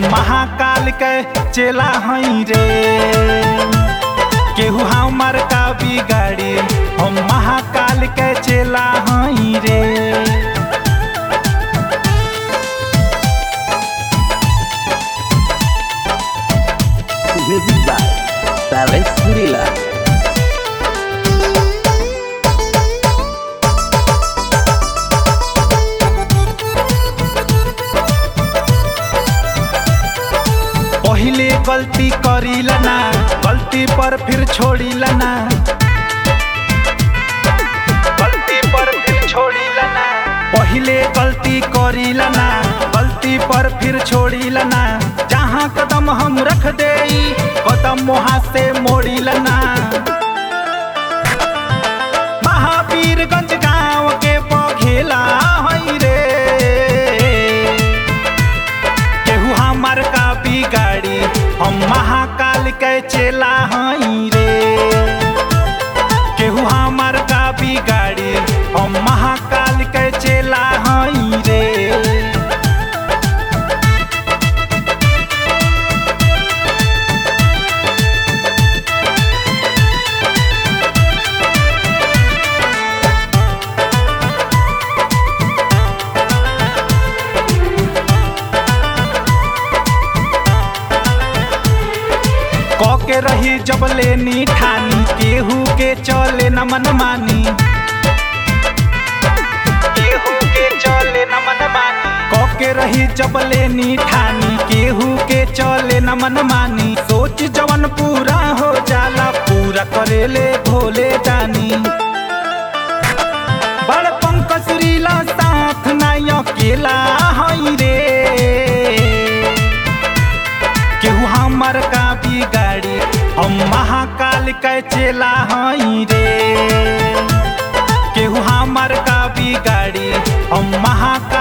महाकाल के चेला हई रे केहू हमार का बिगाड़ी हम महाकाल के चेला हई रे Music by Paris Surila. पहिले गलती करीला ना गलती पर फिर छोड़ीला ना गलती पर फिर छोड़ीला ना पहिले गलती करीला ना गलती पर फिर छोड़ीला ना जहाँ कदम हम रख देई कदम वहाँ से मोड़ीला ना महावीरगंज गाँव के बघेला हई रे केहू हमार का बिगाड़ी हम महाकाल के चेला हई रे केहू हमार का बिगाड़ी हम महाकाल के चेला हई रे क के रही जब लेनी ठानी केहू के चले न मन मानी केहू के चले न मन मानी क के रही जब लेनी ठानी केहू के चले न मन मानी सोच जवन पूरा हो जाला पूरा करेले भोले दानी बड़ पंकज रीला साथ नाय अकेला हई रे केहू हमर का बिगाड़ी हम महाकाल के चेला हई रे केहू हमर का बिगाड़ी हम महाकाल